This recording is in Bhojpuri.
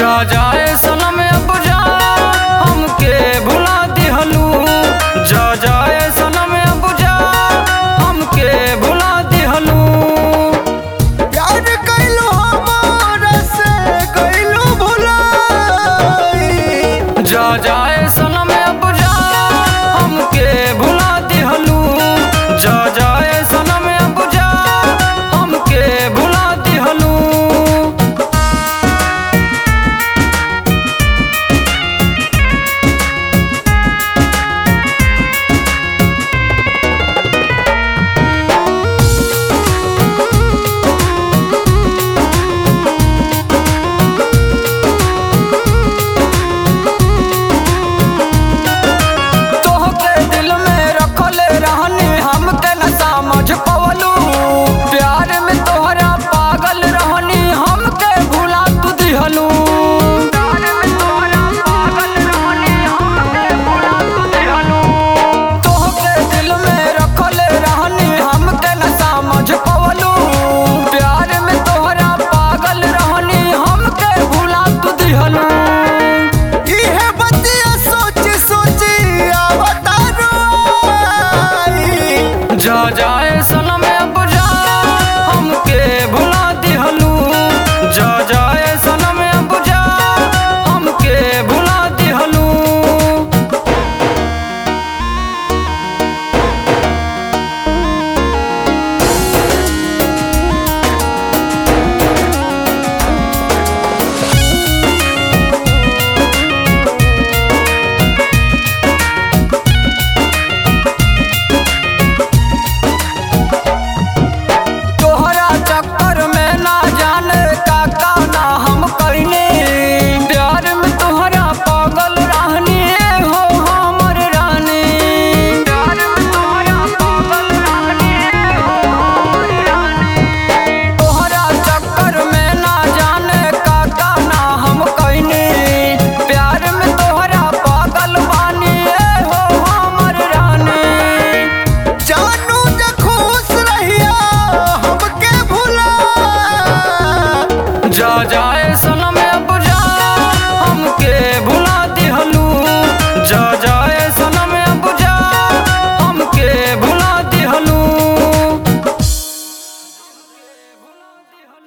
जा जाए सनम अब जा हमके भुला दिहलू जा जाए सनम अब जा हमके भुला दिहलू प्यार कैलो हमारा से कैलो भुलाई जा जाए सनम अब जा हमके भुला दिहलू जा जाए सनम अब जा हमके भुला दिहलू तोहके दिल में रखले रहनी हमके न समझ पवलू प्यार में तोहरा पागल रहनी हमके भुला तू दिहलू तोहके दिल में रखले रहनी हमके न समझ पवलू प्यार में तोहरा पागल रहनी हमके भुला तू दिहलू इहे बतिया सोच सोच आवता रोई जा जा